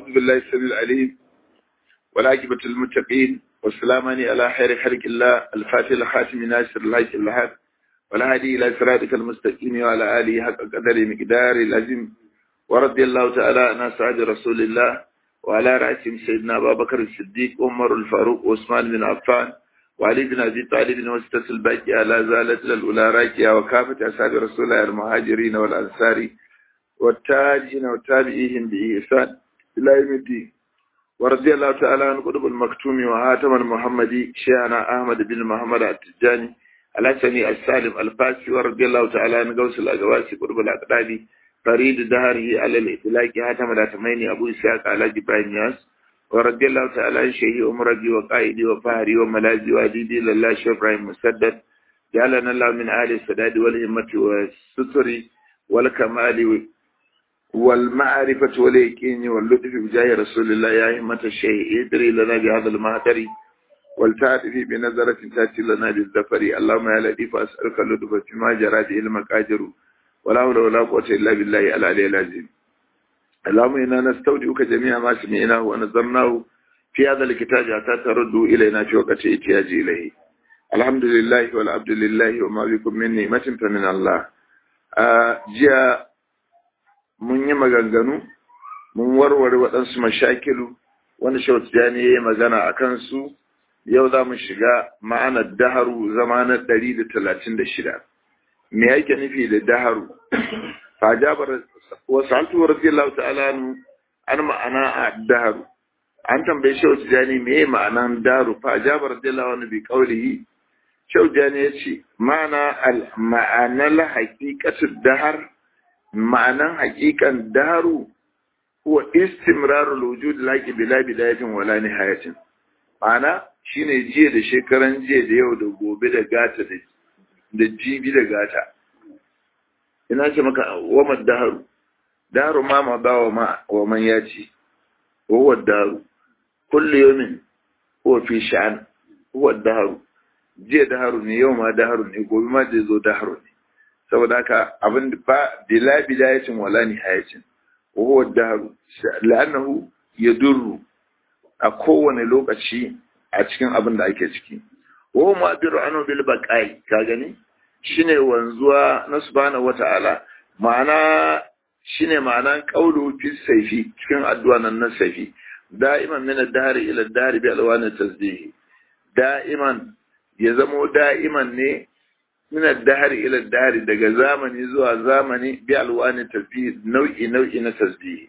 أعوذ بالله السميع العليم والعاقبة المتقين والسلامان على خير خلق الله الفاتح الخاتم ناصر الحق الحق والهادي إلى صراطك المستقيم وعلى آله حق قدر مقدار العظيم ورضي الله تعالى عن أسعد رسول الله وعلى رأسهم سيدنا أبا بكر الصديق عمر الفاروق وعثمان بن عفان وعلي بن أبي طالب وستة الباقية لا زالت الأولى راكية وكافة أصحاب رسول الله المهاجرين والأنصار والتاجين والتابعين بإحسان إلى يوم الدين ورضي الله تعالى عن قطب المكتوم وهاتم المحمدي شيخنا أحمد بن محمد التجاني الحسني السالم الفاسي ورضي الله تعالى عن غوث الأجواسي قطب الأقدادي فريد دهره على الإطلاق هاتم الأتميني أبو إسحاق على جبران ياس ورضي الله تعالى عن شيخي أمرجي وقائدي وفهري وملاذي وأديدي لله شيخ إبراهيم مسدد جعلنا الله من أهل السداد والهمة والستر والكمال والمعرفة واليقين واللطف بجاه رسول الله يا همة الشيء ادري لنا بهذا المهتر والتعرف بنظرة تأتي لنا بالذفر اللهم يا لطيف أسألك اللطف فيما جرى به المقادر ولا حول ولا قوة إلا بالله العلي العظيم اللهم إنا نستودعك جميع ما سمعناه ونظرناه في هذا الكتاب حتى تردوا إلينا في وقت احتياج إليه الحمد لله والعبد لله وما بكم من نعمة فمن الله آه جاء mun yi maganganu mun warware waɗansu mashakilu wani shautijani ya yi magana a kansu yau za mu shiga ma'anar daharu zama na ɗari da talatin da shida me yake nufi da daharu fajabar wasu altuwar radiyallahu ta'ala an ma'ana a daharu an tambayi shautijani me ya ma'anan daharu fajabar radiyallahu anhu bi qawlihi shautijani ya ce ma'ana ma'anar haqiqatud dahar ma'anan hakikan daru huwa istimrarul wujud laki bila bidayatin wala nihayatin ma'ana shine jiya da shekaran jiya da yau da gobe da gata da da jibi da gata ina ce maka wa daharu daru ma ma ba wa ma wa man yaci huwa daru kullu yawmin huwa fi sha'an huwa daharu jiya daharu ne yau ma daharu ne gobe ma zai zo daharu ne saboda haka abin ba bila bidayatin wala nihayatin wa huwa dahru la'annahu yadurru a kowane lokaci a cikin abin da ake ciki wa huwa ma'diru anu bil baqai ka gani shine wanzuwa na subhanahu wata'ala ma'ana shine ma'anan qawlu fi sayfi cikin addu'a nan na sayfi da'iman min ad-dahri ila ad-dahri bi alwan tasbih da'iman ya zamo da'iman ne min ad-dahr ila ad daga zamani zuwa zamani bi alwani tasbih nau'i nau'i na tasbih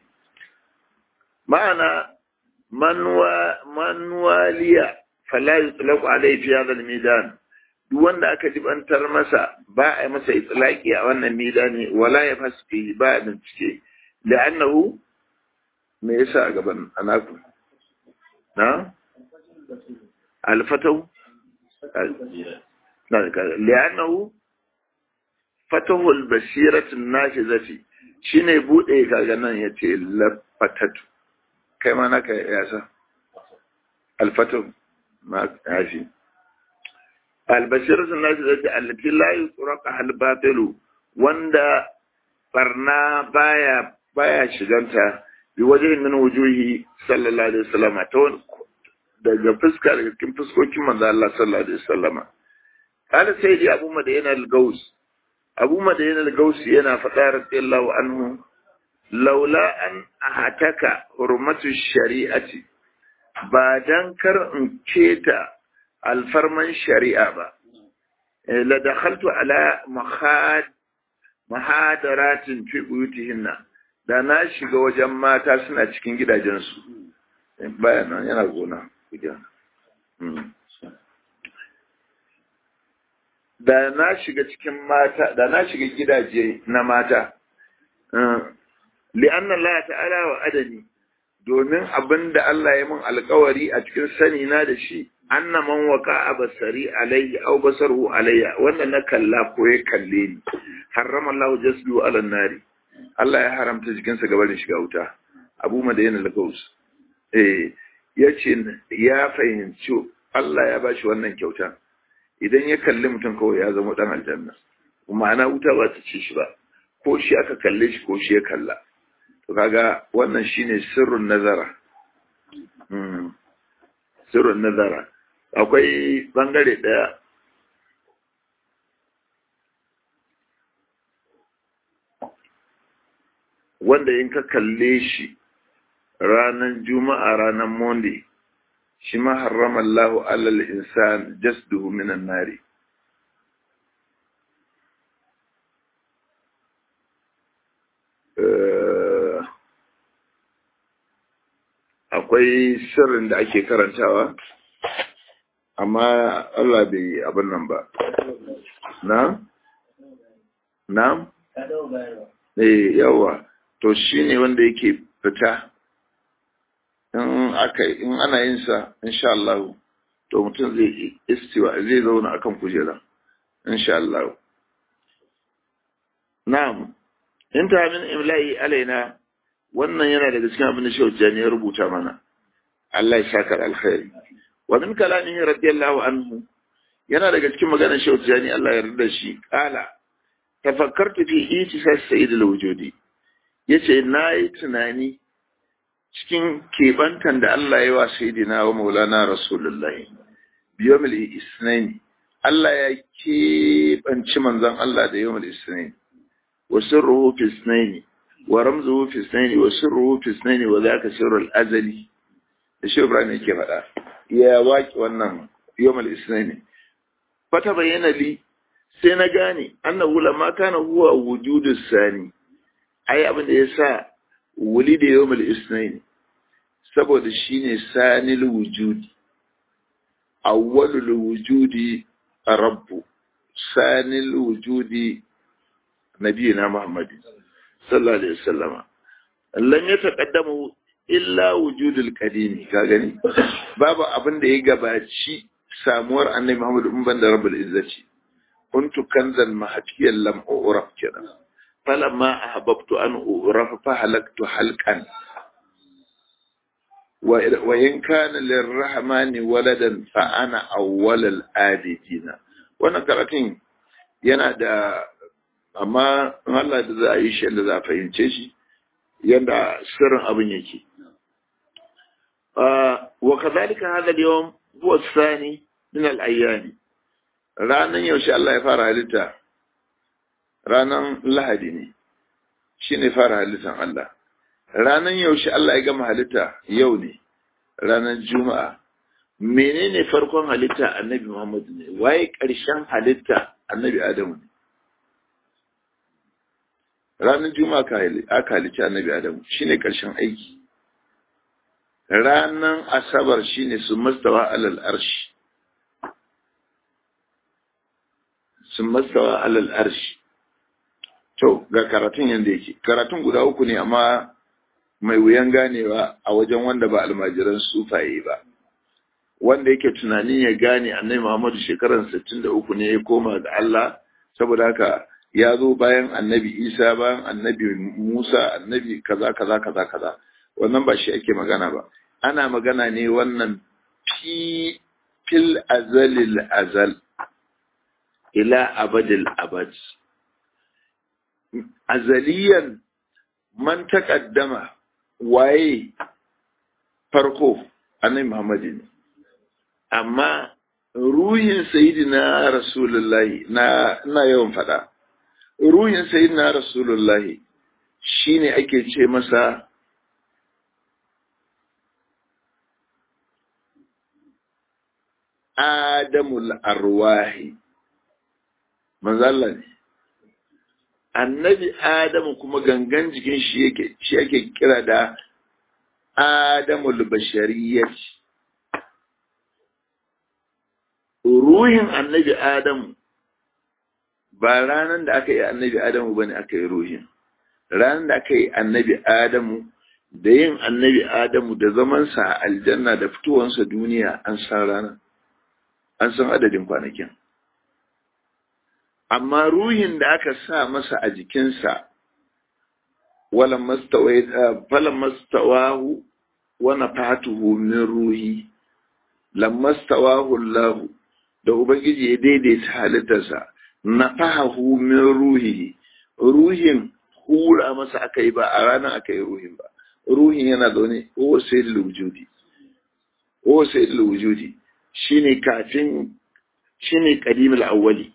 ma'ana manwa manwaliya fala yutlaqu alayhi fi hadha al-midan duk wanda aka jibantar masa ba a masa itlaqi a wannan midani wala ya fasfi ba a bincike la'annahu me yasa a gaban anaku na al-fataw لأنه فتح البصيرة النافذة shine bude kaga nan yace lafatatu kai ma naka yasa alfatu ma yafi albasiratu nafizati allati la yusraqa al batilu wanda barna baya baya shiganta bi wajhin min wujuhi sallallahu alaihi wasallam ta daga fuska daga cikin fuskokin manzo Allah sallallahu alaihi wasallam قال سيدي أبو مدين الجوز أبو مدين الجوز ينا فتار الله عنه لولا أن أهتك حرمة الشريعة بعدن كر انكيتا الفرمان الشريعة با لدخلت على مخاد محاضرات في بيوتهن da na shiga wajen mata suna cikin gidajensu bayan nan yana gona da na shiga cikin mata da na shiga gidaje na mata li'anna Allah ta'ala wa adani domin abin da Allah ya mun alkawari a cikin sani na da shi anna man waka basari alayhi aw basaruhu alayya wanda na kalla ko ya kalle ni harrama Allah jasdu ala nari Allah ya haramta jikinsa gabanin shiga wuta Abu Madayan al-Gaus eh yace ya fahimci Allah ya bashi wannan kyauta idan ya kalli mutum kawai ya zama dan aljanna ma'ana wuta ba ta ci shi ba ko shi aka kalle shi ko shi ya kalla to kaga wannan shine sirrun nazara sirrun nazara akwai bangare daya wanda in ka kalle shi ranar juma'a ranar monday shi ma harrama Allahu alal insan jasduhu minan nari akwai sirrin da ake karantawa amma Allah bai abin nan ba na na eh yawa to shine wanda yake fita in aka in ana yin sa insha Allah to mutum zai istiwa zai zauna akan kujera insha Allah na'am inta min imla'i alaina wannan yana daga cikin abin da Shehu Jani ya rubuta mana Allah ya saka alkhairi wa min kalamihi radiyallahu anhu yana daga cikin maganar Shehu Jani Allah ya yarda shi kala tafakkartu fi itisas sayyid al-wujudi yace nayi tunani cikin kebantan da Allah ya wa sayyidina wa maulana rasulullahi biyomil isnaini Allah ya kebanci manzon Allah da yawmul isnaini wa sirruhu fi isnaini wa ramzuhu fi isnaini wa sirruhu fi isnaini wa zaka sirrul azali da shi Ibrahim yake faɗa ya waki wannan yawmul isnaini fata bayyana li sai na gane annahu lamma kana huwa wujudus sani ai abin da yasa wuli da yawmul isnaini saboda shine sanil wujudi awwalul wujudi rabbu sanil wujudi nabiyina muhammadin sallallahu alaihi wasallama lam yataqaddamu illa wujudul qadimi ka gani babu abin da ya gabaci samuwar annabi muhammad in banda rabbul izzati kuntu kanzan mahatiyan lam uraf kenan falamma ahbabtu an uraf fa halaktu halqan wa in kana lirrahmani waladan fa ana awwalul abidina wannan karatun yana da amma Allah da za a yi shi yadda za a fahimce shi yadda sirrin abin yake wa kadhalika hadha al-yawm huwa ath-thani min al-ayyam ranan yaushe Allah ya fara halitta ranan lahadi ne shine fara halittan Allah ranan yaushe Allah ya gama halitta yau ne ranan juma'a menene farkon halitta annabi Muhammad ne waye ƙarshen halitta annabi Adamu ne ranar juma'a aka halicci annabi Adamu shine ƙarshen aiki ranan asabar shine su mastawa alal arshi sun mastawa alal arshi to ga karatun yanda yake karatun guda uku ne amma mai wuyan ganewa a wajen wanda ba almajiran sufaye ba wanda yake tunanin ya gane annabi Muhammadu shekaran 63 ne ya koma ga Allah saboda haka ya zo bayan annabi Isa bayan annabi Musa annabi kaza kaza kaza kaza wannan ba shi ake magana ba ana magana ne wannan fi fil azalil azal ila abadil abad azaliyan man taqaddama waye farko annabi Muhammad ne amma ruhin sayyidina rasulullahi na ina yawan fada ruhin sayyidina rasulullahi shine ake ce masa adamul arwahi manzo Allah ne annabi adamu kuma gangan jikin shi yake shi yake kira da adamul bashariyat ruhin annabi adamu ba ranan da aka yi annabi adamu bane aka yi ruhin ranan da aka yi annabi adamu da yin annabi adamu da zamansa a aljanna da fitowansa duniya an san ranar an san adadin kwanakin amma ruhin da aka sa masa a jikinsa falan mastawahu wa nafatuhu min ruhi lammastawahu Allah da ubangiji ya daidaita halittarsa nafahahu min ruhi ruhin hura masa aka yi ba a ranar aka yi ruhin ba ruhin yana zaune o sai da wujudi o sai da wujudi shine kafin shine qadimul awwali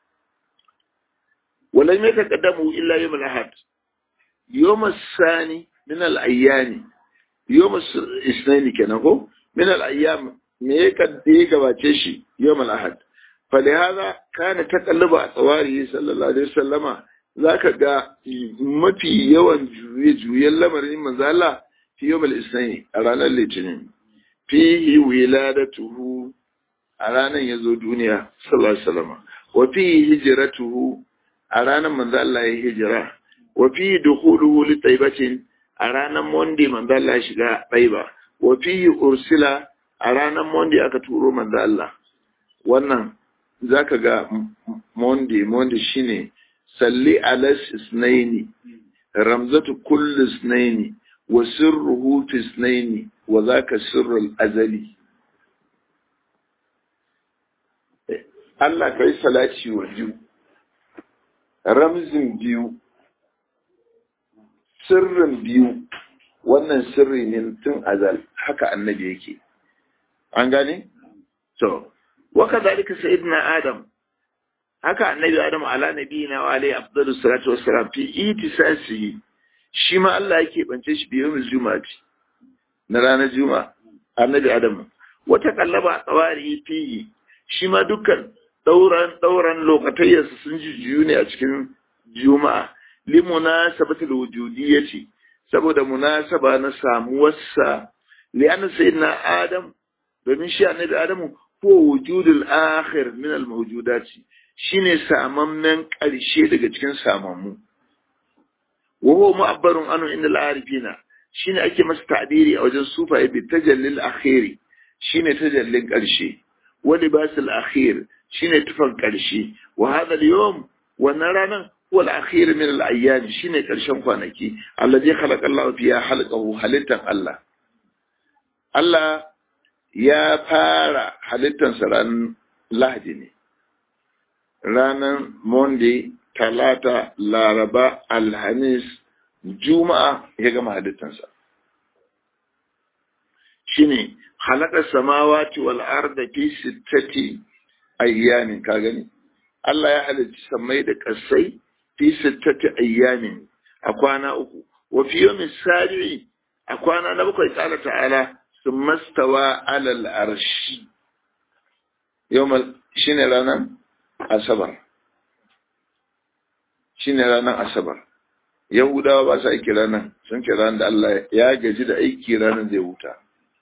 ولم يتقدموا إلا يوم الأحد يوم الثاني من الأيام يوم الاثنين كان هو من الأيام ميكا ديكا باتشي يوم الأحد فلهذا كان تقلب أطواره صلى الله عليه وسلم ذاك جاء مفي يوم جوية جوية لمرين من ذا في يوم الاثنين أرانا الاثنين فيه ولادته أرانا يزو دنيا صلى الله عليه وسلم وفيه هجرته a ranar manzo Allah ya hijira wa fi dukhuluhu li taibatin a ranar monday manzo Allah ya shiga taiba wa fi ursila a ranar monday aka turo manzo Allah wannan zaka ga monday monday shine salli ala isnaini ramzatu kulli isnaini wa sirruhu fi isnaini wa zaka sirrul azali Allah kai salati wa biyu ramzin biyu sirrin biyu wannan sirri ne tun azal haka annabi yake an gane to waka zalika sayyidina adam haka annabi adam ala nabiyina wa alayhi afdalus salatu wassalam fi itisasihi shi ma Allah yake bance shi biyu juma'a na ranar juma'a annabi adam wata kallaba tsawari fihi shi ma dukkan dauran dauran lokatayyarsa sun jujjuyu ne a cikin juma'a limuna sabatul wujudiyyati saboda munasaba na samuwarsa li'anna sayyidina adam domin shi annabi adamu ko wujudul akhir min al mawjudati shine samammen karshe daga cikin samammu wa huwa mu'abbarun anu inda al arifina shine ake masa ta'biri a wajen sufaye bi tajallil akhiri shine tajallin karshe wa libasul akhir shine tufan ƙarshe wa hadha al-yawm wannan ranan huwa al-akhir min al-ayyam shine ƙarshen kwanaki alladhi khalaqa Allah fiha halqahu halittan Allah Allah ya fara halittan sa ran Lahadi ne ranan Monday Talata Laraba Alhamis Juma'a ya gama halittan sa shine khalaqa samawati wal arda fi sittati ayyamin ka gani Allah ya halicci sammai da kasai fi sittati ayyamin a kwana uku wa fi yawmin sabi'i a kwana na bakwai ta'ala ta'ala summa stawa alal arshi yawmal shine ranar asabar shine ranar asabar yahudawa ba sa aiki ranar sun ce ranar da Allah ya gaji da aiki ranar zai huta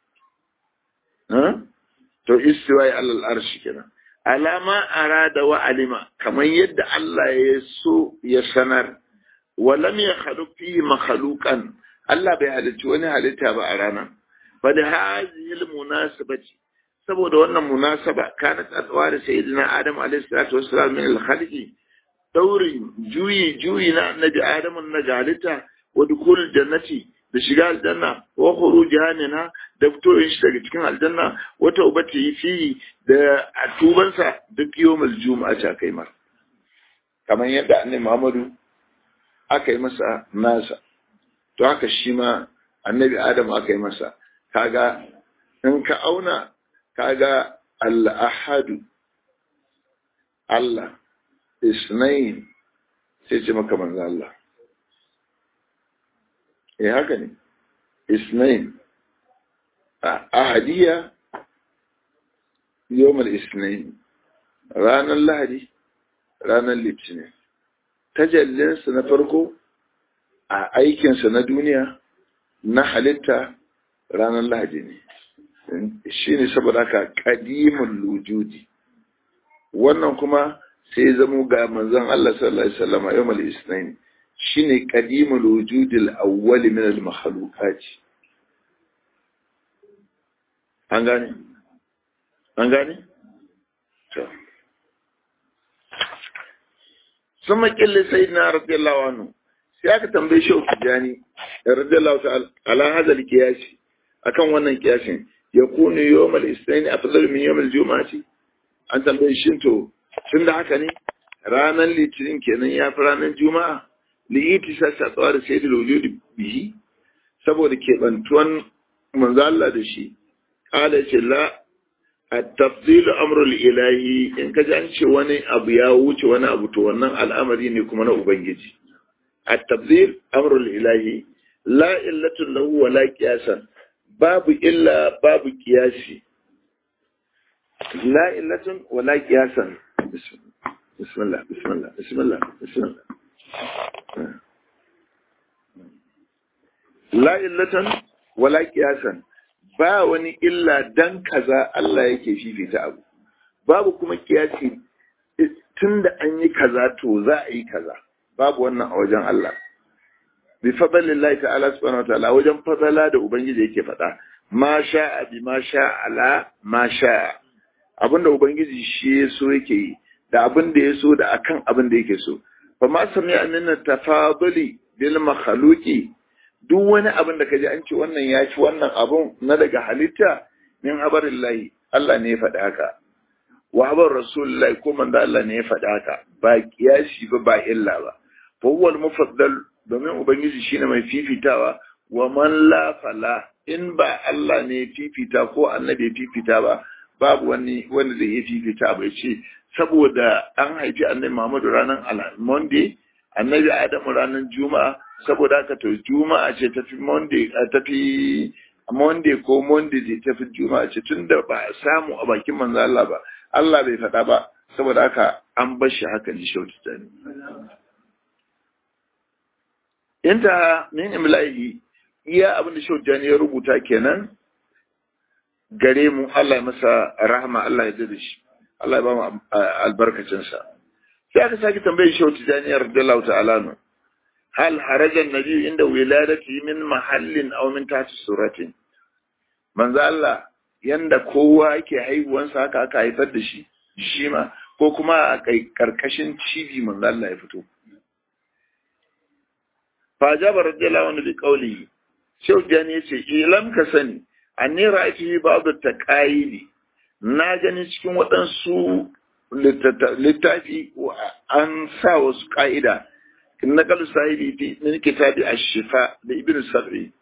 to istiwa alal arshi kenan alama arada wa alima kamar yadda Allah ya so ya sanar walam ya khaluq fi makhluqan Allah bai halicci wani halitta ba a ranar fa da hadhihi munasabati saboda wannan munasaba kanat adwar sayyidina adam alayhi salatu wassalam min al-khalqi daurin juyi juyi na annabi adam na halitta wa dukul jannati da shiga aljanna wa khurujiha minha da fitowar shi daga cikin aljanna wa taubati fi da tubansa duk yawmul juma'a ta kai mar kamar yadda annabi Muhammadu aka yi masa nasa to haka shi ma annabi Adam aka yi masa kaga in ka auna kaga al-ahadu Allah isnain sai ce maka manzo Allah eh haka ne isnain ahadiya yawmal isnain ranar lahadi ranar litinin tajallinsa na farko a aikinsa na duniya na halitta ranar lahadi ne shi ne saboda haka ƙadimin lujudi wannan kuma sai zamo ga manzon Allah sallallahu alaihi wasallam yawmal isnain shine qadimul wujudil awwal min al makhluqat an gane an gane to ثم قل سيدنا رضي الله عنه sai aka tambaye shi Tijani radiyallahu ta'ala ala hadha al-qiyas akan wannan kiyasin yakunu yawm al-ithnain afdal min yawm al-jum'ati an tambaye shi to tunda haka ne ranar litinin kenan ya fi ranar juma'a li itisa sa tsawar sayyidul wujud bihi saboda kebantuwan manzo Allah da shi qala ce la at-tafdil amru ilahi in ka ji an ce wani abu ya wuce wani abu to wannan al'amari ne kuma na ubangiji at-tafdil amru ilahi la illatun lahu wa la qiyasan babu illa babu qiyasi la illatun wa la qiyasan bismillah bismillah bismillah bismillah la illatan wa la qiyasan ba wani illa dan kaza Allah yake fifita abu babu kuma kiyasi tunda an yi kaza to za a yi kaza babu wannan a wajen Allah bi fadlillahi ta'ala subhanahu wataala wajen fadala da ubangiji yake faɗa ma sha'a bi ma sha'a ala ma sha'a abinda ubangiji shi ya so yake yi da abin da ya so da akan abin da yake so fa ma sami amina tafaduli bil makhluqi duk wani abin da kaji an ce wannan ya ci wannan abun na daga halitta min habarillahi Allah ne ya faɗi haka wa habar rasulullahi ko manzo Allah ne ya faɗi haka ba kiyashi ba ba illa ba fa huwa al-mufaddal domin ubangiji shine mai fifitawa wa man la fala in ba Allah ne fifita ko annabi fifita ba babu wani wanda zai yi fifita ba ce saboda an haifi annabi Muhammadu ranar Monday annabi Adamu ranar Juma'a saboda haka to Juma'a ce tafi Monday tafi Monday ko Monday ce tafi Juma'a ce tunda ba a samu a bakin manzo Allah ba Allah bai faɗa ba saboda haka an bar shi haka ne shautu tani inta min imlahi iya abin da shautu ya rubuta kenan gare mu Allah ya masa rahama Allah ya da shi Allah ya ba mu albarkacinsa sai aka sake tambayar shi wata janiyar radiyallahu ta'ala nu hal harajan nabi inda wiladati min mahallin aw min tahti suratin manzo Allah yanda kowa yake haihuwansa haka aka haifar da shi shi ma ko kuma a kai karkashin cibi manzo Allah ya fito fa jaba radiyallahu anhu bi qawlihi Shehu Jani ya ce, Ilam ka sani, an ne ra'ayi babu ta ƙa'ili, na gani cikin waɗansu littafi an sa wasu ƙa'ida, na kalu sahibi fi min kitabi ash-shifa da ibn sab'i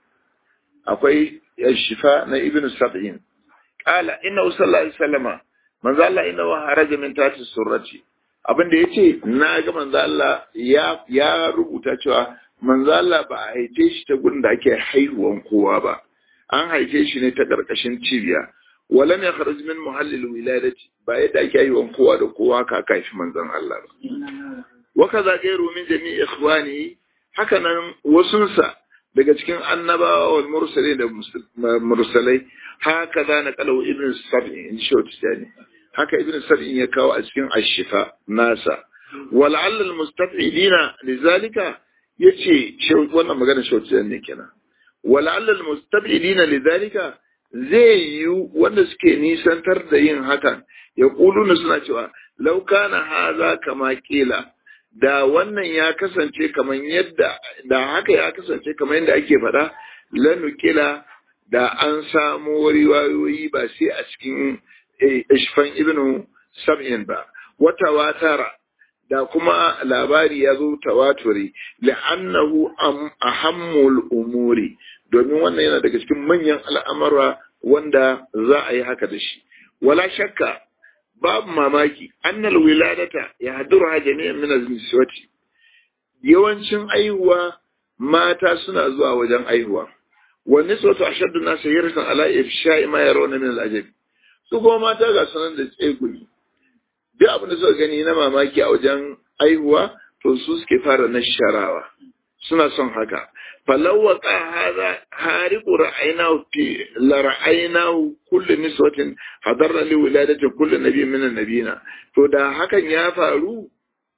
akwai ash-shifa na ibn sab'in qala inna sallallahu alaihi wasallama manzo Allah inna wa haraja min tati surrati abinda yace na ga manzo Allah ya ya rubuta cewa manzo Allah ba a haife shi ta gurin da ake haihuwan kowa ba an haife shi ne ta karkashin cibiya walam ya kharaj min muhallil wiladati ba yadda ake haihuwan kowa da kowa ka haifi manzon Allah ba wa kaza gairu min jami'i ikhwani haka nan wasunsa daga cikin annabawa wal mursalai da mursalai haka za na kalau ibn sab'in in short yani haka ibn sab'in ya kawo a cikin ashifa nasa wal'alla al mustaf'ilina lizalika yace wannan magana short ne kenan wal'alla al mustaf'ilina lidhalika zai yi wanda suke nisantar da yin hakan ya kuluna suna cewa law kana haza kama kila da wannan ya kasance kamar yadda da haka ya kasance kamar yadda ake faɗa lanukila da an samu riwayoyi ba sai a cikin ishfan ibnu sab'in ba wata watara da kuma labari ya zo tawaturi la'annahu ahammul umuri domin wannan yana daga cikin manyan al'amura wanda za a yi haka da shi wala shakka babu mamaki annal wiladata ya hadura jami'an min az-niswati yawancin aihuwa mata suna zuwa wajen aihuwa wa niswatu ashaddu nas hirsan ala ifsha'i ma yarawna min al-ajab su kuma mata ga sanan da tsegumi duk abin da suka gani na mamaki a wajen aihuwa to su suke fara nasharawa suna son haka فلو وقع هذا هارق رأيناه في لرأيناه كل نسوة حضرنا لولادة كل نبي من النبيين to da hakan ya faru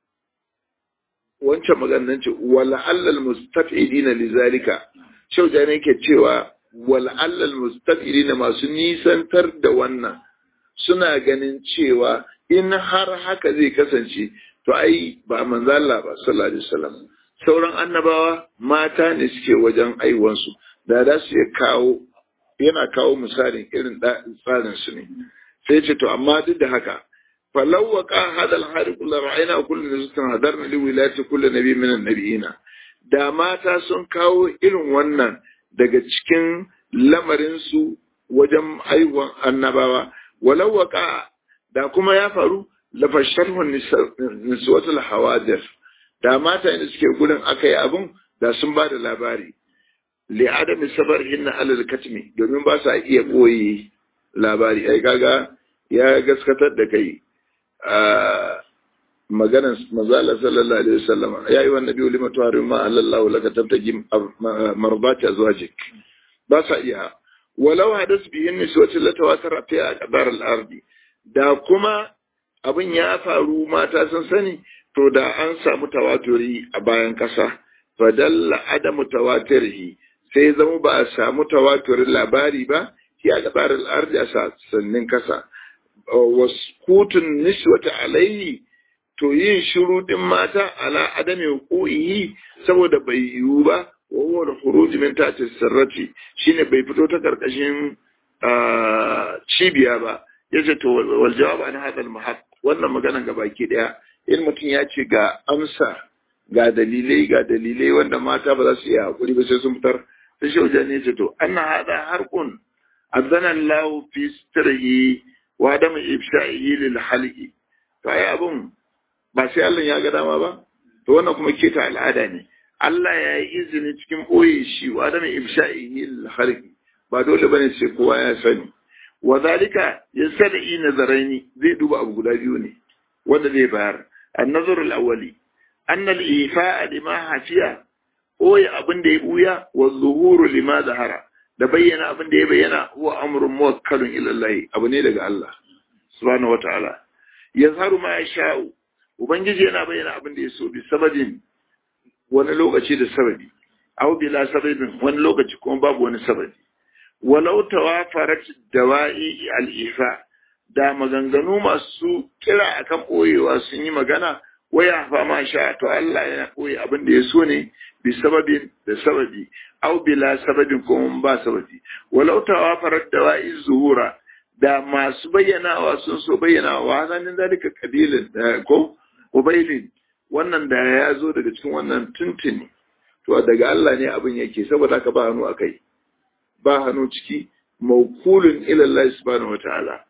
wancan maganar ce wala allal mustafidina lizalika shauja ne ke cewa wala allal mustafidina masu nisantar da wannan suna ganin cewa in har haka zai kasance to ai ba manzo Allah ba sallallahu alaihi wasallam sauran annabawa mata ne suke wajen aiwansu da za su iya kawo yana kawo misalin irin tsarin su ne sai ce to amma duk da haka falau wa ka hadal hariqu la ra'ayna kullu nisatan hadarna li wilayati kulli nabi min an-nabiyina da mata sun kawo irin wannan daga cikin lamarinsu wajen haihuwan annabawa walau waka da kuma ya faru lafasharhun niswatul hawadir da mata da suke gurin aka yi abin da sun ba da labari li adami sabar hinna alal katmi domin ba sa iya koyi labari ai kaga ya gaskatar da kai maganan mazala sallallahu alaihi wasallam ya yi wannan biyu lima tuharin ma Allah laka tabtaji marbati azwajik ba sa iya walau hadas bihin niswati la tawatar fi aqdar al-ardi da kuma abin ya faru mata sun sani to da an samu tawaturi a bayan kasa fadalla adamu tawatirihi sai zama ba a samu tawaturin labari ba fi aqdar al-ardi a sannin kasa waskutun niswata alaihi to yin shiru din mata ala adami hukuhi saboda bai yiwu ba wa huwa al-khuruj min tahti sirrati shine bai fito ta karkashin cibiya ba yace to wal jawab an hadal mahaq wannan maganan ga baki daya in mutum ya ce ga amsa ga dalilai ga dalilai wanda mata ba za su iya hakuri ba sai sun fitar sai shi wajen ya ce to anna hada harkun azana Allah fi sirrihi wa adam ifsha'ihi lil halqi to ai abun ba sai Allah ya ga dama ba to wannan kuma keta al'ada ne Allah ya yi izini cikin boye shi wa adam ifsha'ihi lil halqi ba dole bane sai kowa ya sani wa zalika yasadi nazaraini zai duba abu guda biyu ne wanda zai bayar an-nazar al-awwali an al-ifa'a lima hafiya boye abin da ya buya wa zuhuru lima zahara da bayyana abin da ya bayyana huwa amrun muwakkalun ila Allah abu ne daga Allah subhanahu wataala yazharu ma yasha'u ubangiji yana bayyana abin da ya so bi sababin wani lokaci da sababi aw bila sababin wani lokaci kuma babu wani sababi walau tawafarat dawa'i al-ifa da maganganu masu kira akan boyewa sun yi magana waya fa ma sha to Allah yana koyi abin da ya so ne bi sababin da sababi aw bila sababin ko ba sababi walau tawafarat dawa'i zuhura da masu bayyanawa sun so bayyanawa hazanin zalika kabilin ko ubailin wannan da ya zo daga cikin wannan tuntuni to daga Allah ne abin yake saboda haka ba hannu akai ba hannu ciki mawkulun ila Allah subhanahu wataala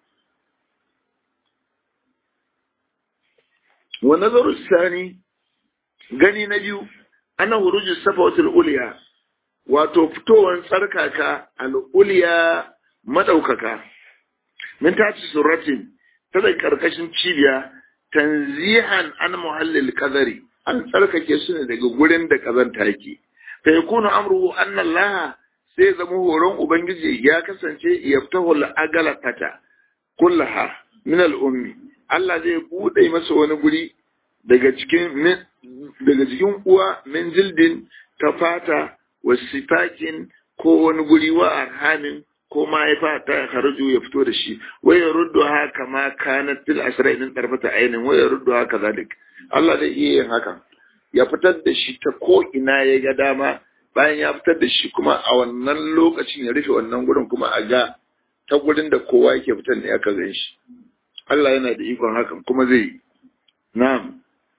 wa nazaru sani gani na biyu ana huruju safawatul uliya wato fitowar tsarkaka al'uliya madaukaka min taci suratin ta da karkashin cibiya tanzihan an muhallil qadari an tsarkake su ne daga gurin da kazanta yake fa yakunu amruhu anna Allah sai zama horon ubangiji ya kasance yaftahu al-agalata kullaha min al-ummi Allah zai bude masa wani guri daga cikin daga cikin uwa min jildin ta fata wa sifakin ko wani guri wa arhamin ko mahaifa ta harju ya fito da shi wa ya ruddu ha kama kanat fil asra din tarfata ainin wa ya ruddu ha kazalik Allah zai iya yin haka ya fitar da shi ta ko ina ya ga dama bayan ya fitar da shi kuma a wannan lokacin ya rufe wannan gurin kuma a ga ta gurin da kowa yake fitar ne aka gan shi Allah yana da ikon hakan kuma zai yi na'am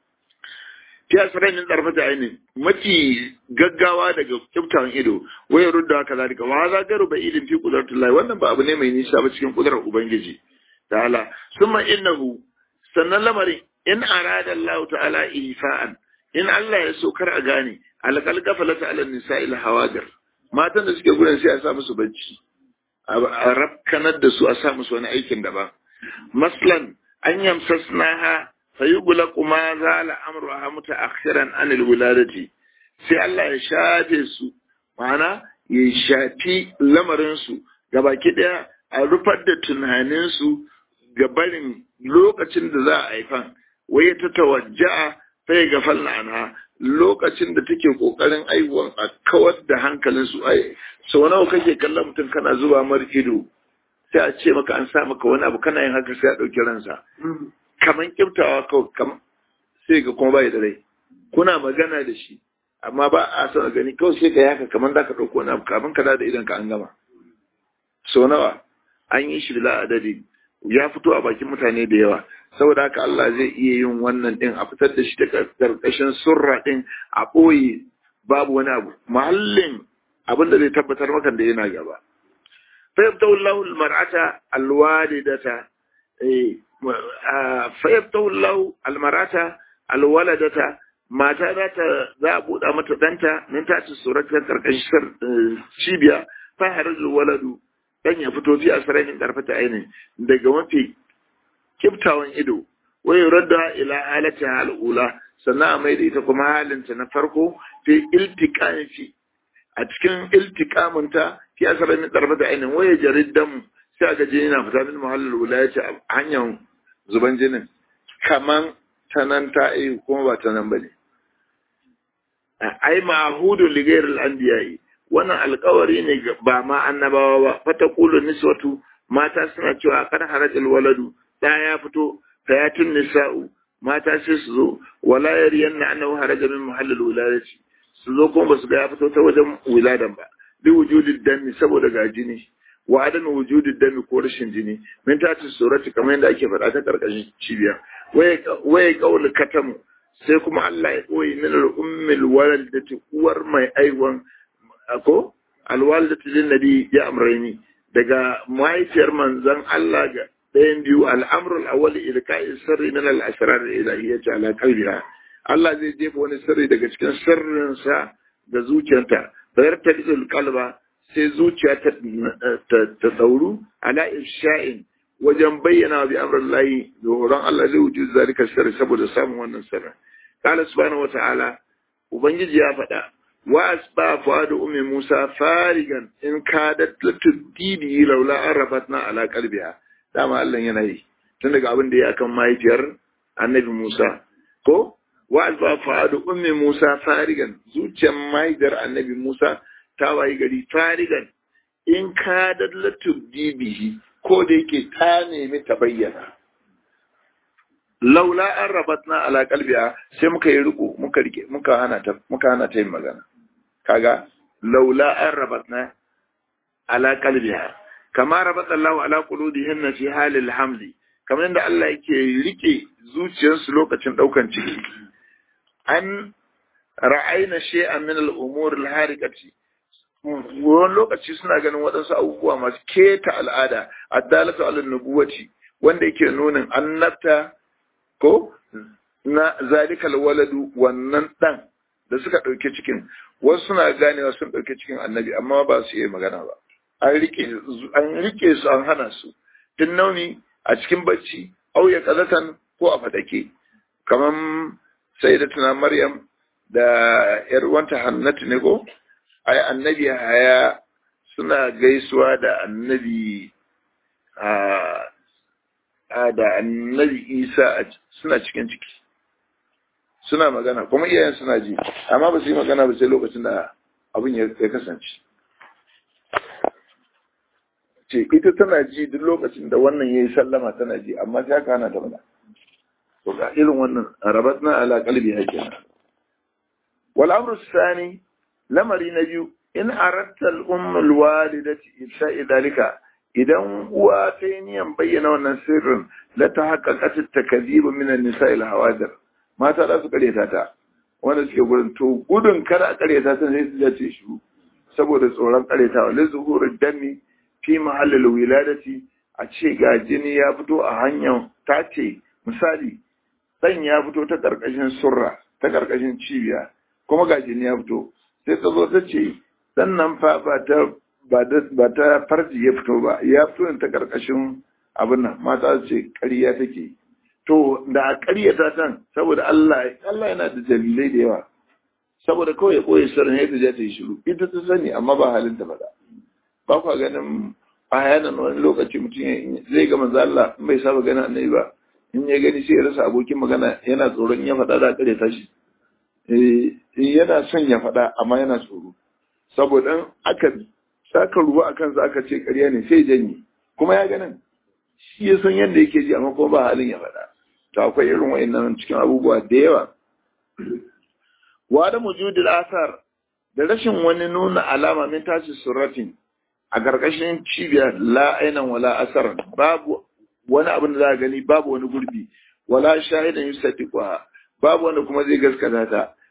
fi asirai min tsarfata aini mafi gaggawa daga kyautawan ido waya rudda haka zalika wa za garu ba ilin fi qudratullahi wannan ba abu ne mai nisa ba cikin kudrar ubangiji ta'ala summa innahu sannan lamarin in arada Allah ta'ala ifa'an in Allah ya so kar a gane alqal gafalata ala nisa'il hawadir matan da suke gurin sai a sa musu bacci a rafkanar da su a sa musu wani aikin daban maslan an yamsasnaha fayughlaqu ma zala amruha mutaakhiran an alwiladati sai Allah ya shafe su ma'ana ya shafi lamarin su gabaki daya a rufar da tunanin su ga barin lokacin da za a haifan wai ta tawajja'a sai ga falna anha lokacin da take kokarin aiwuwan a kawar da hankalin su ai sau nawa kake kallon mutum kana zuba mar ido sai a ce maka an sa maka wani abu kana yin haka sai a ɗauki ransa kaman kiftawa kawai kam sai ga kuma bai da rai kuna magana da shi amma ba a son gani kawai sai ka yaka kaman za ka ɗauko wani abu kamin ka da idan ka an gama sau nawa an yi shi da adadi ya fito a bakin mutane da yawa saboda haka Allah zai iya yin wannan din a fitar da shi daga karkashin surra din a ɓoye babu wani abu mahallin abin da zai tabbatar maka da yana gaba fa yabtahu Allahu al-mar'ata al-walidata eh fa yabtahu Allahu al-mar'ata al-waladata mata za ta za a buɗa mata ɗanta nan ta ci suratar karkashin cibiya fa harajul waladu dan ya fito fi asranin karfata aini daga mafi kiftawan ido wa yuradda ila halati al'ula sannan a mai da ita kuma halinta na farko fi iltiqami fi a cikin iltiqamunta fi asranin karfata aini wa ya jariddan sai ga jini na fita min muhallul wilayati a hanyar zuban jinin kaman tanan ta yi kuma ba tanan bane ai ma'hudu li ghayril anbiya'i wannan alkawari ne ba ma annabawa ba fata kulu niswatu mata suna cewa kar harajal waladu da ya fito fayatun nisa'u mata sai su zo wala yariyanna annahu haraja min muhallil wiladati su zo kuma basu ga ya fito ta wajen wiladan ba bi wujudid dami saboda ga jini wa adam wujudid dami ko rashin jini min ta ci surati kamar yadda ake faɗa ta karkashin cibiya waye kaul katamu sai kuma Allah ya koyi min al-ummil waladati uwar mai aiwan ko alwalidatu lin nabi ya amrayni daga mahaifiyar manzon Allah ga ɗayan biyu al'amru al-awwal ilka'i sirri min al-asrar ilahiyyati ala qalbiha Allah zai jefa wani sirri daga cikin sirrin sa da zuciyarta bayar ta dizul qalba sai zuciya ta ta dauru ala ifsha'in wajen bayyana bi amrillahi da horon Allah zai wuce zalika sirri saboda samun wannan sirrin qala subhanahu wa ta'ala ubangiji ya faɗa وأسبى فؤاد أم موسى فارغا إن كادت لتبدي به لولا عرفتنا على قلبها dama Allah yana yi tun daga abin da ya kan mahaifiyar annabi Musa ko wa alfa fa'adu ummi Musa farigan zuciyar mahaifiyar annabi Musa ta wayi gari farigan in ka dallatu bihi ko da yake ta nemi ta bayyana laula an rabatna ala qalbiha sai muka yi riko muka rike muka hana ta muka hana ta yin magana kaga laula an rabatna ala qalbiha kama rabata Allah ala qulubihinna fi halil hamli kamar yadda Allah yake rike zuciyarsu lokacin daukan ciki an ra'ayna shay'an min al-umur al-harikati wani lokaci suna ganin waɗansu abubuwa masu keta al'ada addalatu ala nubuwati wanda yake nunin annabta ko na zalikal waladu wannan dan da suka ɗauke cikin wasu suna ganewa sun ɗauke cikin annabi amma ba su yi magana ba an rike an rike su an hana su tun nauni a cikin bacci au ya kazatan ko a fadake kaman sayyidatuna maryam da yar wanta hannatu ne ko ai annabi haya suna gaisuwa da annabi a da annabi isa suna cikin ciki suna magana kuma iyayen suna ji amma ba su yi magana ba sai lokacin da abin ya kasance ce ita tana ji duk lokacin da wannan ya yi sallama tana ji amma sai aka hana ta mana to ga irin wannan rabat na ala kalbi hakina wal amru sani lamari na biyu in aratta al umm al walidati ifsha'i dalika idan uwa ta yi niyan bayyana wannan sirrin la ta haqqaqat at takdhib min an nisa' al hawadir mata za su karyata ta wanda suke gurin to gudun kada a karyata ta sai su jace shi saboda tsoron karyatawa la zuhurud dami fi mahallin wiladati a ce ga jini ya fito a hanyar ta ce misali ɗan ya fito ta ƙarƙashin surra ta ƙarƙashin cibiya kuma ga jini ya fito sai ta zo ta ce ɗan nan fa ba ta ba ta farji ya fito ba ya fito ta ƙarƙashin abin nan mata ce ƙarya take to da a ƙaryata tan saboda Allah Allah yana da dalilai da yawa saboda kawai ya koyi sirrin yadda za ta yi shiru ita ta sani amma ba halin ta faɗa ba kwa ganin a yanan wani lokaci mutum zai ga manzo Allah in bai saba ganin annabi ba in ya gani sai ya rasa abokin magana yana tsoron ya faɗa da kare tashi eh yana son ya faɗa amma yana tsoro saboda aka saka ruwa a kansa aka ce ƙarya ne sai janye kuma ya ganin shi ya san yadda yake ji amma kuma ba halin ya faɗa to akwai irin wa'annan cikin abubuwa da yawa wa da mujudul asar da rashin wani nuna alama min tashi surratin a ƙarƙashin cibiyar la ainan wala asaran babu wani abin da za a gani babu wani gurbi wala shahidan yusaddiquha babu wanda kuma zai gaskata ta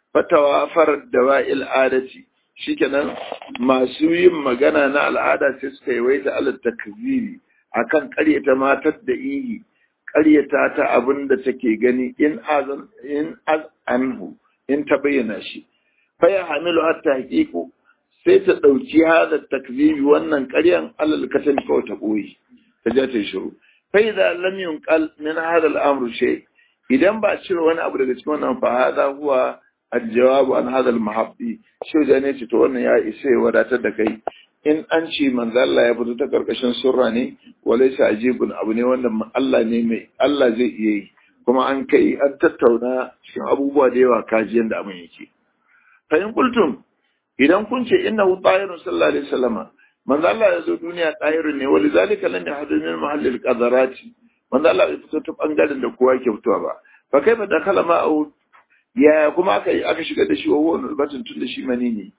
fatawafar dawa'il adati shikenan masu yin magana na al'ada sai suka yi waita ala takziri akan ƙaryata matar da ihi ƙaryata ta abin da take gani in azan in az anhu in ta bayyana shi fa ya hamilu hatta haqiqu sai ta dauki hada takzibi wannan ƙaryan alal katan kawai ta boye ta ja ta shiru fa idza lam yunqal min hada al-amru shay idan ba cire wani abu daga cikin wannan fa hada huwa الجواب عن هذا المحبي شو da ne ce to wannan ya isa ya wadatar da kai in an ce manzo Allah ya fito ta karkashin surra ne walaysa ajibun abu ne wanda Allah ne mai Allah zai iya yi kuma an kai an tattauna cikin abubuwa da yawa kaji yanda abin yake fa in qultum idan kun ce innahu tahirun sallallahu alaihi wasallam manzo Allah ya zo duniya tahirun ne walizalika lam yahdu min mahallil qadarati manzo Allah bai fito ta bangaren da kowa ke fitowa ba fa kaifa dakhala ma'u ya kuma aka yi aka shigar da shi wa wani batun tun da shi mani ne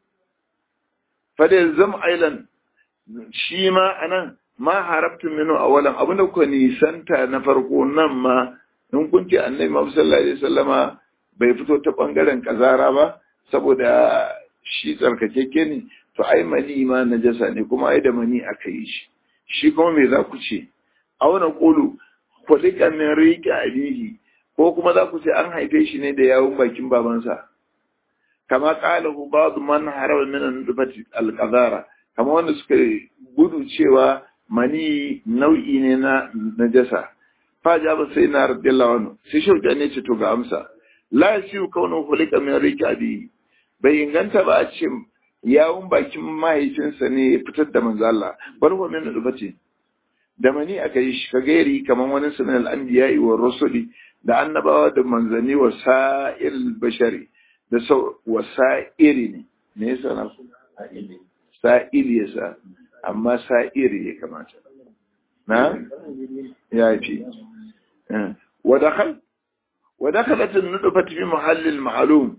fada zam ailan shi ma anan ma harabtun minu awalan abinda kuka nisanta na farko nan ma in kun ce annabi Muhammad sallallahu alaihi wasallama bai fito ta bangaren kazara ba saboda shi tsarkakeke ne to ai mani ma najasa ne kuma ai da mani aka yi shi shi kuma me za ku ce auna qulu kulika min riqi abihi ko kuma za ku ce an haife shi ne da yawun bakin babansa kama qalahu ba'd man haraba min an-nufati al-qadara kama wanda suka gudu cewa mani nau'i ne na najasa fa jaba sai na radiyallahu anhu sai shauka ne ce to ga amsa la yasiu kaunu hulika min rikabi bai inganta ba a ce yawun bakin mahaifinsa ne ya fitar da manzo Allah bar wa min nufati da mani aka yi shi ka gairi kaman wani sunan al-anbiya'i wa rusuli da annabawa da manzanni wa sa'il bashari da sau wa sa'iri ne me yasa na su sa'ili yasa amma sa'iri ya kamata na ya fi wa dakhal wa dakhalat an-nutfatu fi mahallil ma'lum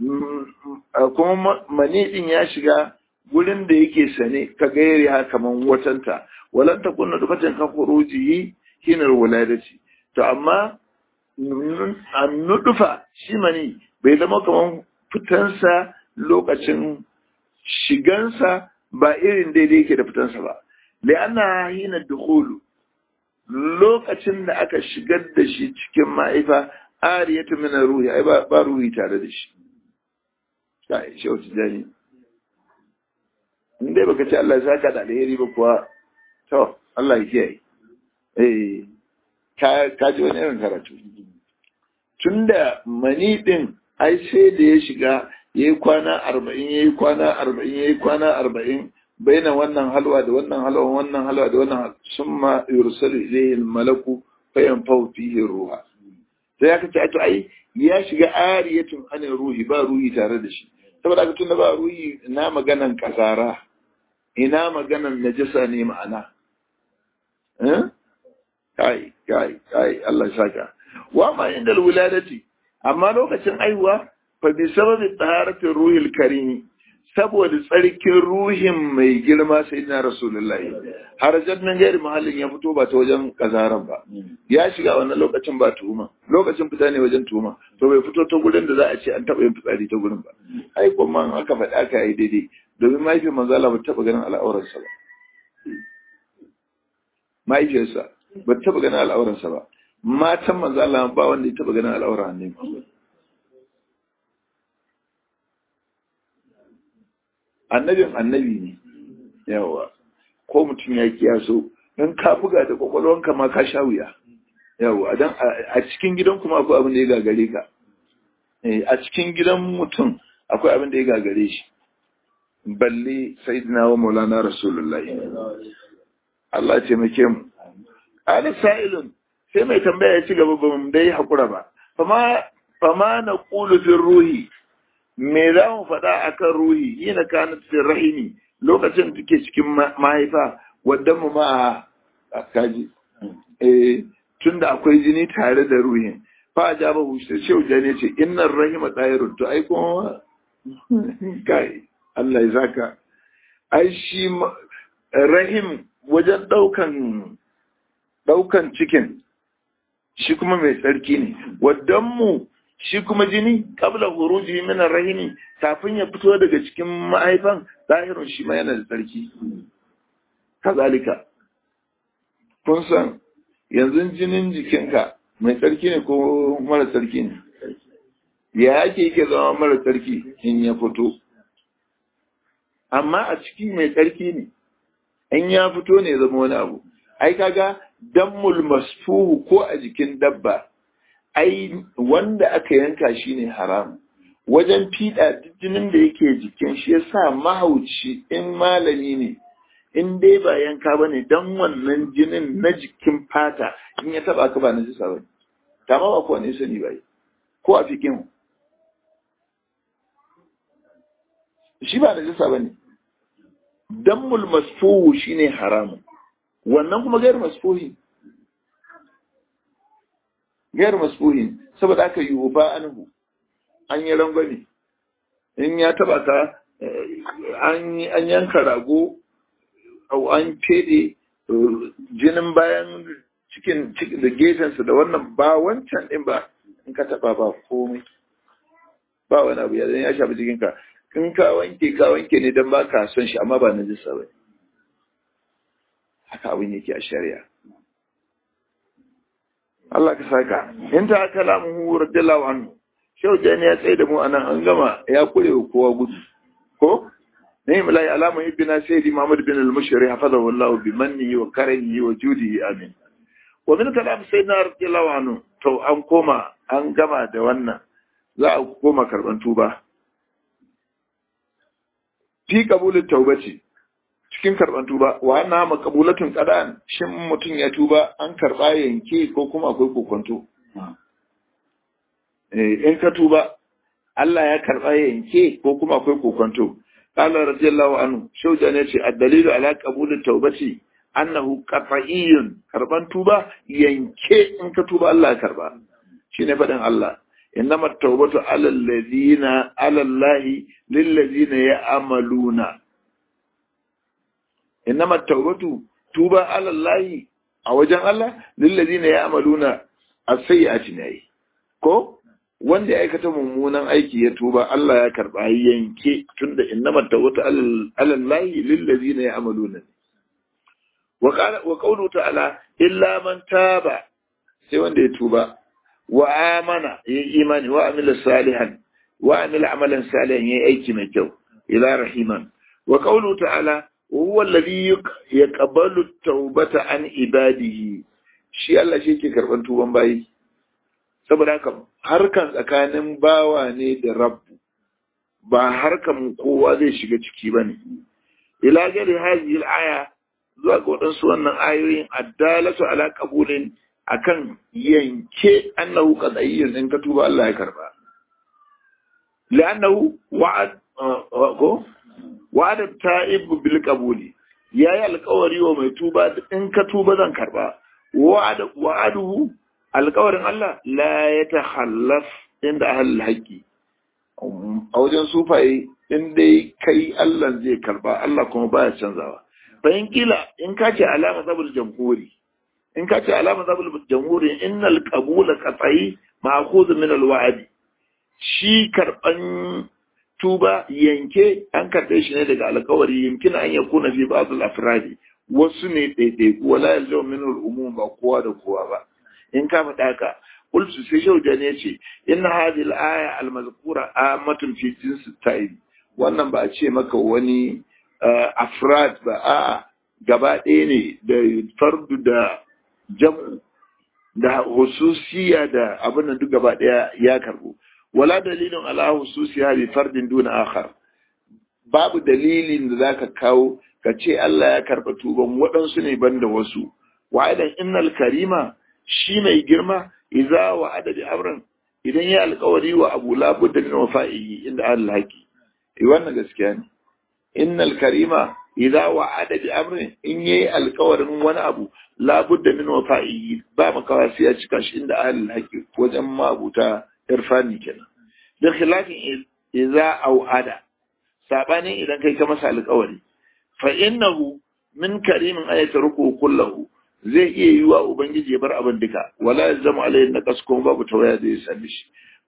kuma mani din ya shiga gurin da yake sane ka gairi ha kaman watanta walan takun nutfatan ka khurujihi hinar wuladati to amma annudufa shi mani bai zama kamar fitansa lokacin shigansa ba irin daidai yake da fitansa ba li'anna hina dukhulu lokacin da aka shigar da shi cikin ma'aifa ariyatu min ruhi ai ba, ba ruhi tare da shi sai shi wata jani in dai baka ce Allah ya saka da alheri ba kuwa to Allah ya kiyaye eh ka ji wani irin karatu tun da mani ɗin ai sai da ya shiga ya yi kwana arba'in ya yi kwana arba'in ya yi kwana arba'in baina wannan halwa da wannan halwa wannan halwa da wannan sun ma yursalu ilayhi malaku fayan fau fihi ruha sai ya kace to ai ya shiga ariyatun an ruhi ba ruhi tare da shi saboda haka tunda ba ruhi ina maganan kasara ina maganan najasa ne ma'ana eh kai kai kai Allah ya saka wa ma inda wuladati amma lokacin aihuwa fa bi sababi taharatin ruhil karim saboda tsarkin ruhin mai girma sayyidina rasulullahi har jannan gairi mahallin ya fito ba ta wajen kazaran ba ya shiga wannan lokacin ba tuhuma lokacin fita ne wajen tuhuma to bai fito ta gurin da za a ce an taba yin fitsari ta gurin ba ai kuma an aka faɗa aka yi daidai domin mahaifiyar manzala ba taba ganin al'auransa ba mahaifiyarsa ba taba ganin al'auransa ba matan manzala ba wanda ya taba ganin al'auran ne annabin annabi ne yawa ko mutum ya kiyaso in ka buga da kwakwalwanka ma ka sha wuya yawa dan a cikin gidan kuma akwai abin da ya gagare ka a cikin gidan mutum akwai abin da ya gagare shi balle sayyidina wa maulana rasulullahi Allah ya taimake mu ala sa'ilun sai mai tambaya ya ci gaba ba mu dai hakura ba fama fama na qulu fi ruhi me za mu faɗa akan ruhi yana kana cikin rahimi lokacin da take cikin mahaifa wadda mu ma a kaji eh tunda akwai jini tare da ruhin fa ja ba hu sai shehu jani ce innar rahima dairun to ai kuma kai Allah ya zaka ai shi rahim wajen daukan daukan cikin shi kuma mai tsarki ne waddan mu shi kuma jini kabla huruji min rahimi kafin ya fito daga cikin mahaifan zahirun shi ma yana da tsarki kazalika kun san yanzu jinin jikinka mai tsarki ne ko mara tsarki ne ya yake yake zama mara tsarki in ya fito amma a ciki mai tsarki ne in ya fito ne zama wani abu ai kaga dammul masfuhu ko a jikin dabba ai wanda aka yanka shi ne haram wajen fiɗa jinin da yake jikin shi yasa mahauci in malami ne in dai ba yanka ba ne don wannan jinin na jikin fata in ya taba ka ba na jisa ba ta ma ba ko ne sani ba ko a fikin shi ba na jisa ba ne dammul masfuhu shine haramun wannan kuma gairu masfuhi gairu masfuhin saboda aka yi uba anhu an yi rangwame in ya taba ka an yanka rago au an fede jinin bayan cikin da gefensa da wannan ba wancan din ba in ka taba ba komai ba wani abu ya ya shafi jikinka in ka wanke ka wanke ne don ba ka son shi amma ba na jisa ba haka abin yake a shari'a Allah ka saka in ta aka lamu hu radiyallahu anhu shau jani ya tsaye da mu anan an gama ya kure wa kowa gudu ko ne mulai alama ibna sayyidi Muhammad bin al-Mushri hafazahu Allah bi mannihi wa karamihi wa judihi amin wa min kalam sayyidina radiyallahu anhu to an koma an gama da wannan za a koma karban tuba fi qabulin taubati cikin karban tuba wa anna maqbulatun qadan shin mutun ya tuba an karba yanke ko kuma akwai kokonto eh in ka tuba Allah ya karba yanke ko kuma akwai kokonto qala radiyallahu anhu shauja ne ce ad-dalilu ala qabulit taubati annahu qat'iyyun karban tuba yanke in ka tuba Allah ya karba shine fadin Allah إنما التوبة على الذين على الله للذين يعملون إنما التوبة توبة على الله أو جن الله للذين يعملون السيئات ناي ko wanda ya aikata mummunan aiki ya tuba Allah ya karba yanke tunda innama tawbatu ala llahi lil ladina ya'maluna wa qala wa qawlu ta'ala illa man taba sai wanda ya tuba wa amana ya imani wa amila salihan wa amila amalan salihan ya aiki mai kyau ila rahiman wa qawlu ta'ala huwa alladhi yaqbalu tawbata an ibadihi shi Allah shi ke karban tuban bayi saboda haka harkan tsakanin bawa ne da rabbu ba harkan kowa zai shiga ciki bane ila gari hadhihi al-aya zuwa ga wadansu wannan ayoyin addalatu ala qabulin akan yanke annahu qadayyin in ka tuba Allah ya karba li'annahu wa'ad ko wa'ada ta'ib bil qabuli yayi alƙawari wa mai tuba in ka tuba zan karba wa'ada wa'aduhu alƙawarin Allah la yatakhallaf inda ahlul haqqi a wajen sufaye in dai kai Allah zai karba Allah kuma baya canzawa bayan kila in ka ce alama zabul jamhuri in ka ce alama zabul jamhuri innal qabula qat'i ma'khudh min al shi karban tuba yanke an karbe shi ne daga alƙawari yumkin an yakuna fi ba'd al-afradi wasu ne daidai wala yalzamu min al-umum ba kowa da kowa ba in ka faɗa ka qultu sai shauja ne ce inna hadhihi al-aya al-mazkura amatun fi jinsi ta'ib wannan ba a ce maka wani afrad ba a gaba ɗaya ne da fardu da jam'u da hususiya da abin da duk gaba ɗaya ya karbo wala dalilin ala hususiya bi fardin duna akhar babu dalilin da zaka kawo ka ce Allah ya karba tuban waɗansu ne banda wasu wa'idan innal karima shi mai girma idza wa adadi amran idan ya alƙawari wa abu labudda min wafa'ihi inda Allah haki eh wannan gaskiya ne innal karima idza wa'ada bi amrin in yayi alƙawarin wani abu labudda min wafa'ihi ba makawa sai ya cika shi inda ahlul haqi wajen mabuta irfani kenan da khilafin idza au'ada sabanin idan kai ka masa alƙawari fa innahu min karimin ayata ruku kullahu zai iya yi wa ubangiji ya bar abin duka wala ya zama alayhi na kasko babu tawaya da ya sami shi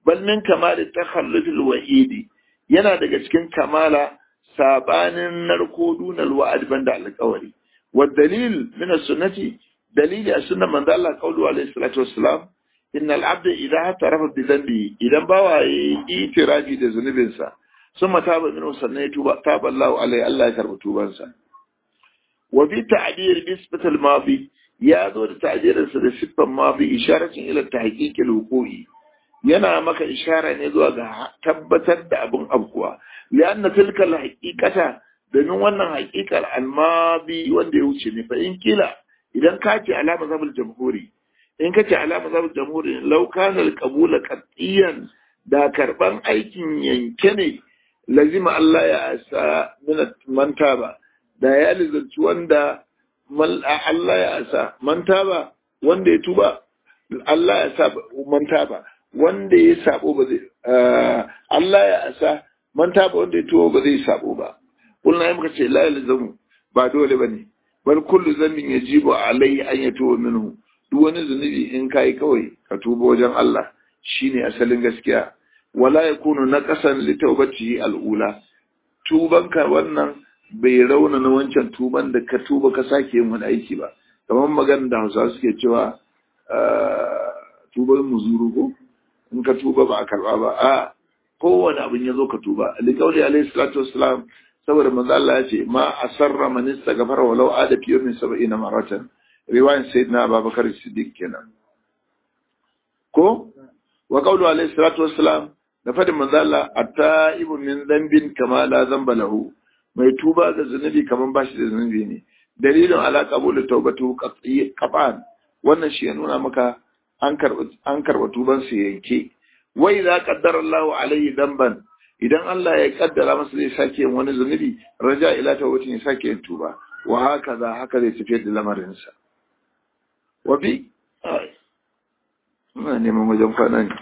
bal min kamali takhallufil wa'idi yana daga cikin kamala sabanin narko dunal wa'ad banda alƙawari wa dalil min sunnati dalili a sunnan manzo Allah qawlu alaihi salatu wassalam innal abda idha tarafa bi dhanbi idan bawa yi itirafi da zunubinsa summa taba min sannan ya tuba taba Allah alaihi Allah ya karbi tubansa wa bi ta'dir bisbat al madi ya zo da ta'dirinsa da siffan madi isharatin ila tahqiq al wuqu'i yana maka ishara ne zuwa ga tabbatar da abin abuwa lianna tilka al haqiqata domin wannan haqiqar al madi wanda ya wuce ne fa in kila idan ka ce alama zabul jamhuri in ka ce alama zabul jamhuri law kana al qabula qatiyan da karban aikin yanke ne lazima Allah ya asa min manta ba da ya lizanci wanda Allah ya asa manta ba wanda ya tuba Allah ya sa manta ba wanda ya sabo ba zai Allah ya asa manta ba wanda ya tuba ba zai sabo ba kullum ya muka ce la yalzamu ba dole bane bal kullu zambin yajibu alai an yatuba minhu duk wani zunubi in kai kawai ka tuba wajen Allah shine asalin gaskiya wala yakunu naqasan li tawbatihi al'ula tubanka wannan bai rauna na wancan tuban da ka tuba ka sake yin wani aiki ba kamar magana da Hausa suke cewa tuban muzuru ko in ka tuba ba a karba ba a kowane abin ya zo ka tuba alikauli alaihi salatu wassalam saboda manzo Allah ya ce ma asarra man istaghfara walau ada fi yawmin sab'ina maratan riwayan sayyidina Abubakar Siddiq kenan ko wa qawlu alaihi salatu wassalam da fadin manzo Allah at-ta'ibu min dhanbin kama la dhanba lahu mai tuba da zunubi kaman bashi da zunubi ne dalilin ala qabul tawbatu qat'an wannan shi ya nuna maka an karba an karba tuban su yanke wai za qaddara Allahu alaihi dhanban idan Allah ya kaddara masa zai sake yin wani zunubi raja ila tawbatin ya sake yin tuba wa haka za haka zai tafiyar da lamarinsa wa bi ina neman wajen kwana ne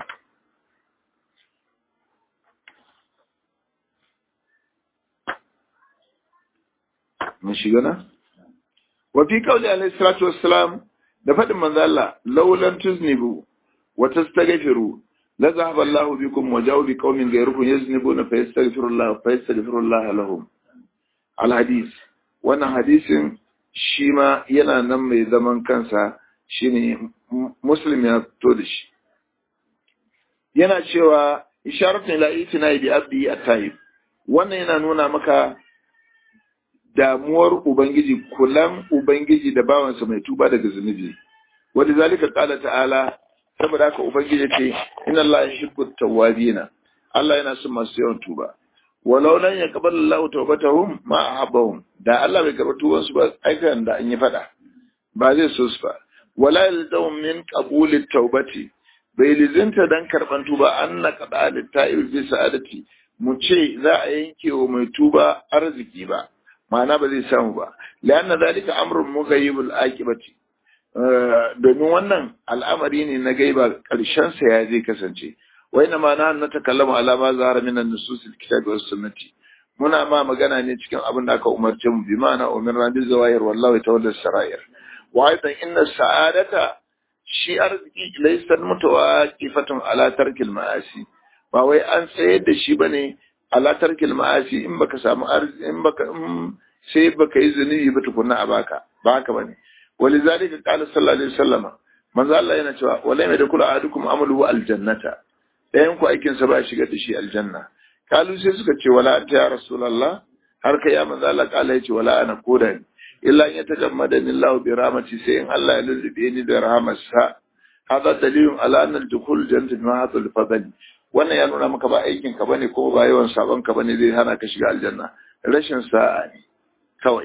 mun shiga na wa fi qawli alayhi salatu wassalam da fadin manzo Allah laulan tuznibu wa tastaghfiru la zahaba Allah bikum wa ja'u bi qaumin ghayrukum yaznibuna fa yastaghfiru Allah fa yastaghfiru Allah lahum al hadith wannan hadisin shi ma yana nan mai zaman kansa shine muslim ya to da shi yana cewa isharatun ila itina bi abdi at-tayyib wannan yana nuna maka damuwar Ubangiji, kulan Ubangiji da bawansa mai tuba daga zunubi. Wadda zalika ƙala ta'ala, saboda haka Ubangiji ce, Inna Allah ya shirku tawabina, Allah yana son masu yawan tuba. Walau nan ya kabar Allah tawbatahum ma ahabbahum, da Allah bai karɓi tubansu ba aikan da an yi faɗa, ba zai so su ba. Wala yalzahum min qabuli tawbati, bai lizinta dan karɓan tuba an na kaɗa litta'il bi sa'adati, mu ce za a yanke wa mai tuba arziki ba. ma'ana ba zai samu ba lianna zalika amrun mughayyibul aqibati domin wannan al'amari ne na gaiba karshen sa ya zai kasance wa ina ma na takallama ala ma zahara min an-nusus al-kitabi was sunnati muna ma magana ne cikin abin da aka umarce mu bi ma'ana umirna bil zawahir wallahi tawalla sarair wa aidan inna sa'adata shi arziki laysa mutawaqifatun ala tarkil ma'asi ba wai an tsayar da shi bane ala tarkil ma'asi in baka samu arziki in baka sai baka yi zunubi ba tukunna a baka ba haka bane walizalika qala sallallahu alaihi wasallama manzo Allah yana cewa wala mai da kula ahadukum amalu aljannata dayan ku aikin sa ba shiga da shi aljanna kalu sai suka ce wala anta ya rasulullah har kai ya manzo Allah kala yace wala ana koda ni illa in yatagammadani Allah bi rahmati sai in Allah ya lullube ni da rahmarsa hada dalilun ala anna al-dukhul jannati ma hadha al-fadl wannan ya nuna maka ba aikin ka bane ko ba yawan sabon ka bane zai hana ka shiga aljanna rashin sa'a ne kawai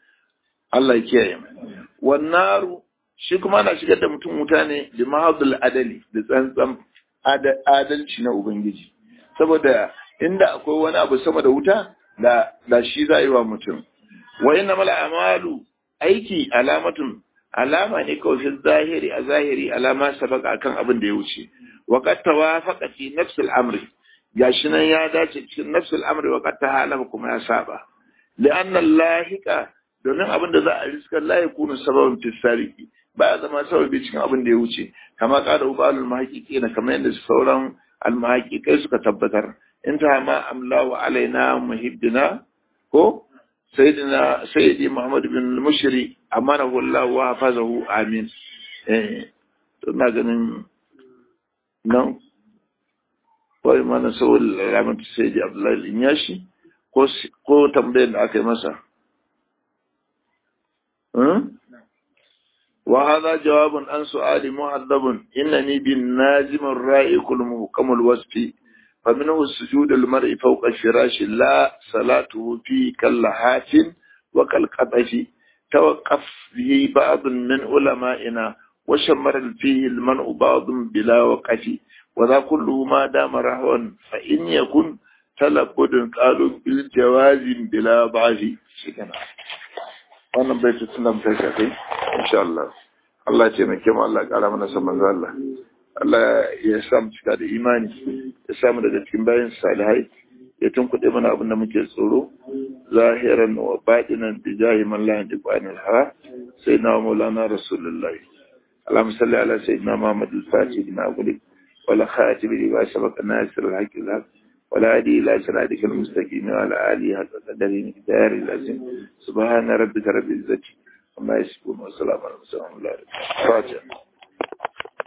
Allah ya kiyaye mu wannaru shi kuma ana shigar da mutum wuta ne da mahadul adali da tsantsan adalci na ubangiji saboda inda akwai wani abu sama da wuta da da shi za yi wa mutum wa inna mal amalu aiki alamatun alama ne kawai fi zahiri a zahiri alama sabaka akan abin da ya wuce wa qad tawafaqa fi nafs al-amri gashi nan ya dace cikin nafs al-amri wa qad tahalama kuma ya saba li'anna lahika domin abin da za a riska la yakunu sababan fi sariki ba ya zama sababi cikin abin da ya wuce kama kada ubalul mahaqiqi na kamar yadda sauran almahaqiqai suka tabbatar inta ma amlahu alaina muhibbina ko sayyidina sayyidi muhammad bin mushri amanahu Allah wa hafazahu amin eh to na ganin nan wai mana sawul ramatu sayyidi abdullahi inyashi ko ko tambayar da aka yi masa وهذا جواب عن سؤال مؤدب إنني بالنازم الرائق المحكم الوصف فمنه السجود المرء فوق الفراش لا صلاته فيه كاللحات وكالقطف توقف به بعض من علمائنا وشمر فيه المنع بعض بلا وقف وذا كله ما دام رهوا فإن يكن تلقد قالوا بالجواز بلا ضعف شكرا wannan bai tutunan ta shafi insha Allah Allah ce mai kyau Allah ƙara mana san manzo Allah Allah ya sa mu cika da imani ya samu daga cikin bayan salihai ya tunkuɗe mana abin da muke tsoro zahiran wa baɗinan da jahi man la yantiqu anil hawa sai na maulana rasulullahi اللهم صل على سيدنا محمد الفاتح لما أغلق ولا خاتم لما سبق الناصر الحق الحق ولا هدي إلى صراطك المستقيم وعلى آله حق قدره مقدار العظيم سبحان ربك رب العزة عما يصفون وسلام على المرسلين الحمد لله فاتحة